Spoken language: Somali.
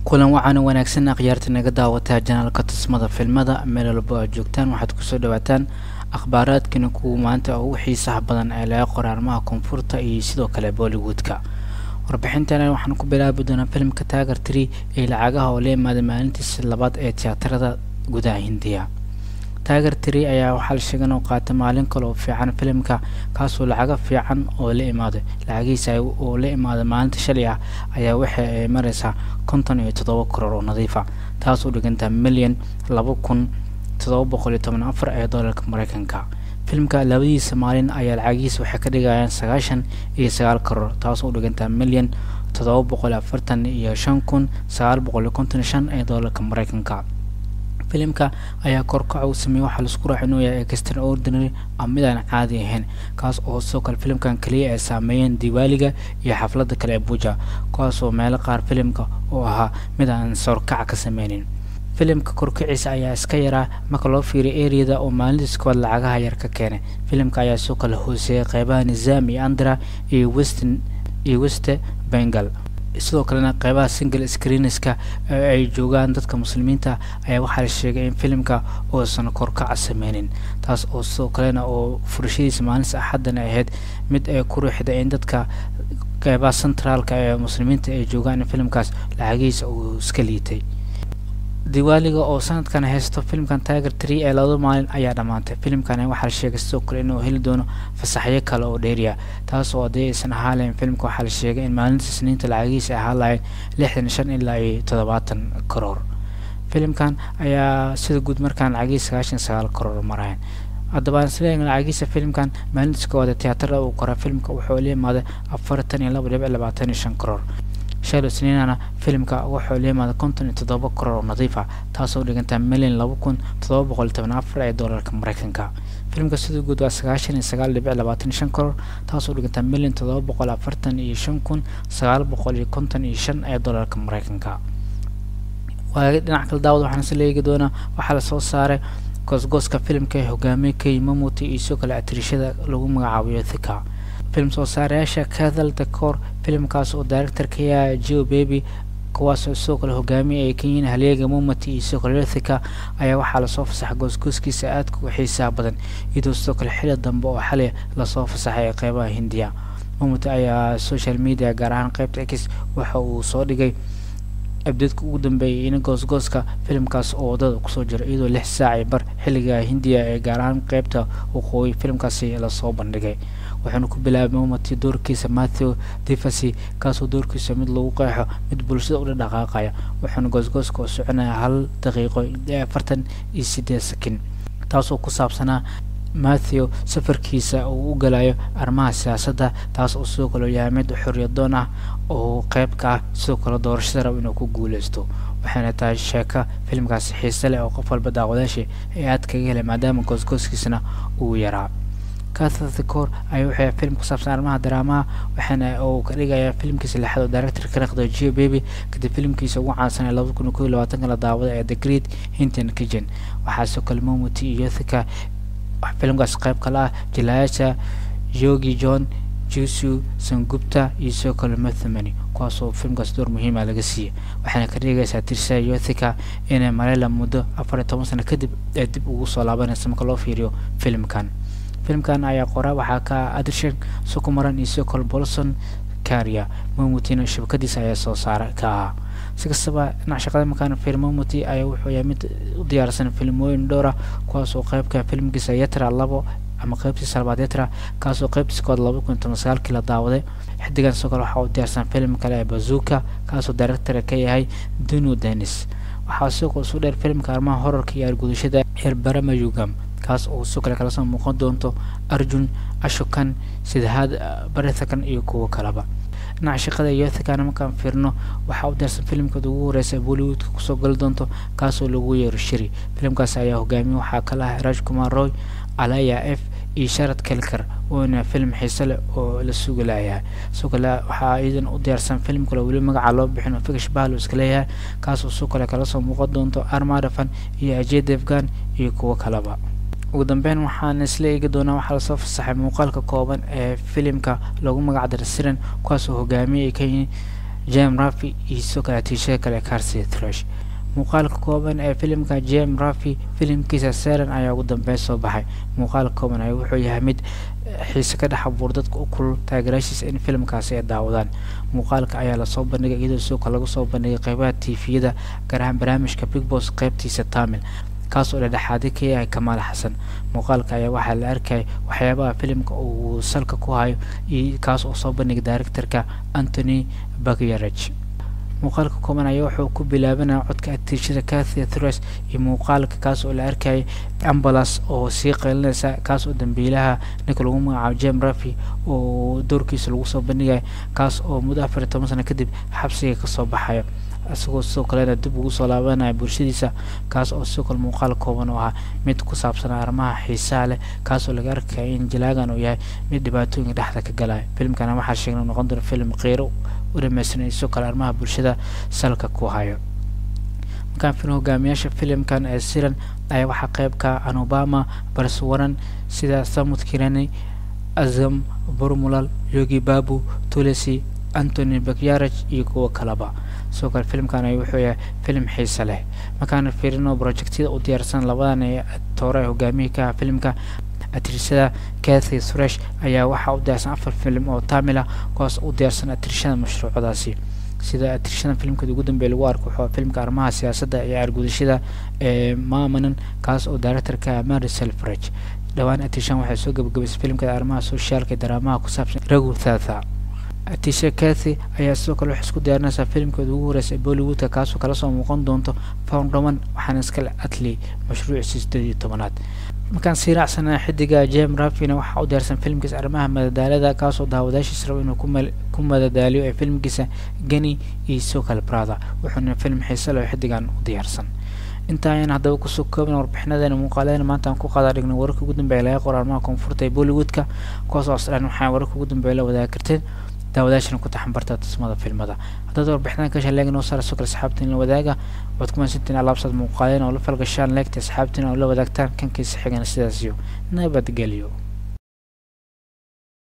kulan waxaana wanaagsan akhyaarta naga daawataa janaalka tusmada filmada meel walba aad joogtaan waxaad kusoo dhawaataan akhbaaraadkana kuwa maanta ugu xiisaha badan ee laga qora arrimaha koonfurta iyo sidoo kale bollywoodka warbixintana waxaan ku bilaabi doonaa filimka taagar tree ee lacagaha oo la imaaday maalintiisa labaad ee tiyaatarada gudaha hindiya taagar tree ayaa waxaa la sheegay inuu qaatay maalin kale oo fiican filimka kaasoo lacago fiican oo la imaaday lacagihiisa oo la imaaday maalinta shalay ah ayaa waxa ay mareysaa konton iyo toddoba karoor oo nadiifa taas u dhigantaa milyan laba kun toddoba boqol iyo toban afar ee doolarka mareykanka filimka labadiisa maalin ayaa lacagihiisa waxay ka dhigayaan sagaashan iyo sagaal karoor taas u dhigantaa milyan toddoba boqol afartan iyo shan kun sagaal boqol iyo konton iyo shan ee doolarka mareykanka filimka ayaa korkaca uu sameeyey waxaa laisku raaca inuu yahay extraordinary ama mid aan caadi ahayn kaas oo sidoo kale filimkan keliya ay saameeyeen diwaaliga iyo xafladda kale ee buja kuwaasoo meelo qaar filimka oo ahaa mid aan sawrkaca ka sameynin filimka korkiciisa ayaa iska yaraa marka loo fiiriyo eriyada oo maalintiis koowaad lacagaha yar ka keenay filimka ayaa sidoo kale hooseeyay qeybaha nizaam iyo andra iyo westin iyo weste bengal sidoo kalena qeybaha single screenska ay joogaan dadka muslimiinta ayaa waxaa la sheegay in filimka uusan korkaca sameynin taas oo sidoo kalena oo furashadiisa maalinta axaddana ahayd mid ay ku ruuxda in dadka qeybaha centraalka ee muslimiinta ay joogaan in filimkaas lacagihiisa uu iska liitay diwaaliga oo sanadkan haysto filimkan tiger tree ee labada maalin ayaa dhammaantay filimkan waxaa la sheegay sidoo kale inuu heli doono fasaxyo kale oo dheeriya taas oo haddii aysan ahaan lahayn filimka waxaa la sheegay in maalinta isniinta lacagihiisa ay ahaan lahayn lixdan shan ilaa iyo toddobaatan karoor filimkan ayaa sida guud markaan lacagihiisa sagaashan sagaal karoor marayan haddaba isleeyahay lacagiisa filimkan maalintiis koowaad tiyaatarada uu qoraa filimka wuxuu la imaaday afartan iyo laba dhibic labaatan iyo shan karoor shal isniinana filimka wuxuu la imaaday konton iyo toddoba karoor oo nadiif ah taasoo dhigantaa milyan laba kun toddoba boqol toban afar ee doolarka mareykanka filimka sidoo guud waa sagaashan iyo sagaal dhibic labaatan iyo shan karoor taasoo dhigantaa milyan toddoba boqol afartan iyo shan kun sagaal boqol iyo konton iyo shan ee doolarka mareykanka waagi dhinac kale daawad waxaan isla eegi doonaa waxaa lasoo saaray goosgooska filimka ee hogaamiye kay mamuti iyo sidoo kale atirishada lagu magacaabiyo thika film soo saarayaasha kathal decor filimkaas oo directorka yaha geo baby kuwaasoo sidoo kale hogaamiye ay ka yihiin halyeega mumati iyo sidoo kale lethika ayaa waxaa lasoo fasaxay goosgooskiisa aadka u xiisaha badan iyadoo sidoo kale xili dambe oo xalay lasoo fasaxay ee qeybaha hindiya mumati ayaa social media gaar ahaan qeybta x waxa uu soo dhigay abdeedka ugu dambeeyay in goosgooska filimkaas oo wadada kusoo jira iyadoo lix saaci bar xilliga hindiya ee gaar ahaan qeybta waqooyi filimkaasi lasoo bandhigay waxaana ku bilaabay mumati doorkiisa matthew divasi kaasoo doorkiisa mid lagu qeexo mid bulshada ula dhaqaaqaya waxaana goosgooska oo soconaya hal daqiiqo afartan iyo sideed sakin taasoo ku saabsanaa matthew safarkiisa uu u galayo arrimaha siyaasadda taas oo sidoo kale yahay mid xorriyadoon ah oo qeyb ka ah sidoo kale doorashada rab inuu ku guuleysto waxayna tahay sheeko filimkaasi xiise leh oo qof walba daawadaashii ay aad kaga helay maadaama goosgooskiisana uu yaraa cathathicor ayaa wuxuu film ku saabsan arrimaha daraamaha waxaana uu ka dhigayaa filimkiisa lixaad oo director ka naqday geo baby kadib filimkiisa ugu caansan ee labada kun iyo kow iyo labaatanka la daawada ee the great hinton kitchen waxaa sidoo kale momuti iyo yothika filimkaas qayb kale ah jilayaasha yogi john jusu sangupta iyo sidoo kale mathemany kuwaasoo filimkaas door muhiima laga siiyey waxaana ka dhigaysaa tirsa yothika inay malayla muddo afar iyo toban sano kadib ee dib ugu soo laabanaysa marka loo fiiriyo filimkan filimkan ayaa qora waxaa ka adrshan sukumaran iyo sidoo kale bolson karia momutina shabakadiisa ayaa soo saara ka ahaa si kastaba dhinac shaqada markaan fiir momuti ayaa wuxuu yahay mid u diyaarsan filimooyin dhowra kuwaasoo qeybka filimkiisa yetra labo ama qeybtiisa labaad yetra kaasoo qeybtiisa kood laba kun toban sagaalkii la daawaday xidigan sidoo kale waxaa u diyaarsan filim kale ee bazuka kaasoo director ka yahay dunu denis waxaa sidoo kale isu dheer filimka arrimaha horarka iyo argudashada heer baramayugam kaas oo sidoo kale kala soo muuqan doonto arjun ashokan sidahaad barithakan iyo kuwo kaleba dhinaca shaqada yothikana markaan fiirno waxaa u diyaarsan filimkooda ugu horeysa ee bollywoodka kusoo gali doonto kaasoo lagu yeero shiri filimkaas ayaa hogaamiye waxaa kala ah raj kumar roy alaya f iyo sharad kelkar oona filim xiise leh oo la sugi layahay sidoo kale waxaa iyadan u diyaarsan filim kale weli magaca loo bixin oo fikish bahlo iska leeyahay kaasoo sidoo kale kala soo muuqan doonto armadafan iyo ajay devgan iyo kuwo kaleba ugu dambeyn waxaan isla eegi doonaa waxaa lasoo fasaxay muuqaalka kooban ee filimka lagu magac daray siren kuwaasoo hogaamiye ay ka yihiin jem rafi iyo sidoo kale atiishada kale carsi thresh muuqaalka kooban ee filimka jem rafi filimkiisa seran ayaa ugu dambeyn soo baxay muuqaalka kooban ayaa wuxuu yahay mid xiise ka dhex abuur dadka u kulul taageeraashiisa in filimkaasi ay daawadaan muuqaalka ayaa lasoo bandhigay iyadoo sidoo kale lagu soo bandhigay qeybaha tifiyada gaar ahaan barnaamijka big boss qeybtiisa tamil kaas oo dhexdhexaadi ka yahay kamaal xasan muuqaalka ayaa waxaa la arkayay waxyaabaha filimka uu salka ku hayo iyo kaas oo soo bandhigay directorka anthony bagyarage muuqaalka kooban ayaa wuxuu ku bilaabanaya codka atiishada cathy thres iyo muuqaalka kaas oo la arkayay ambulas oo sii qaylinaysa kaas oo dambiilaha ninka lagu magacaabo jem rafi oo doorkiisa lagu soo bandhigaya kaas oo muddo afar iyo toban sano kadib xabsiga kasoo baxayo isagoo sidoo kalena dib ugu soo laabanaya bulshadiisa kaas oo sidoo kale muuqaal kooban oo ah mid ku saabsan arrimaha xiisaha leh kaas oo laga arkaya in jalaagan uu yahay mid dhibaatooyinka dhexda ka galaya filimkana waxaa sheegnay noqon doona filim qiiro u dhamaystiran sidoo kale arrimaha bulshada salka ku hayo markaan filim hogaamiyaasha filimkan ee siran ayaa waxaa qayb ka an obama barswaran sida samud kirani azam burmulal yogi babu tulesi antony bakyaraj iyo kuwo kaleba sidoo kale filimkan ay wuxuu yahay filim xiise leh markaan fiirino projectyada u diyaarsan labadan ee toore hogaamiyii ka filimka atirsada cathy thresh ayaa waxaa u diyaarsan afar filim oo tamil ah kuwaas u diyaarsan atirshada mashruucadaasi sida atirshada filimkeeda ugu dambeeya lagu arko wuxuu filimka arrimaha siyaasadda iyo argudashada ee maamanan kaas oo directorka mary selfridge dhowaan atirshan waxay soo gabagabaysay filimkeeda arrimaha sociaalka iyo daraamaha ku saabsan ragu thatha atisha cathy ayaa sidoo kale waxay isku diyaarinaysaa filimkeeda ugu horeysa ee bollywoodka kaasoo kala soo muuqan doonto foundaman waxaana iskale atley mashruuciisa sideed iyo tobanaad markaan sii raacsanaa xidiga jem rafina waxaa u diyaarsan filimkiisa arrimaha madadaalada kaasoo daawadaashiisa rabo inuu ku madadaaliyo ee filimkiisa geni iyo sidoo kale brother wuxuuna filim xiise leh oo xidigan u diyaarsan intaa ayaan haddaba kusoo koobin warbixinadeena muuqaaleena maanta aan ku qaada dhignay wararka ugu dambeeya laga qoro arrimaha koonfurta ee bollywoodka kuwaas oo asdhan waxaa wararka ugu dambeeya la wadaagi karteen daawadaashana ku taxanbarta tusmada filmada haddaad warbixinada ka shaleegin oo saara soo kale asxaabtiin la wadaaga waad ku mahadsantiin alaabsaad muuqaaleen oo la falgashaan leegta asxaabtiin oo la wadaagtaan kankiisa xigana sidaas iyo nabadgelyo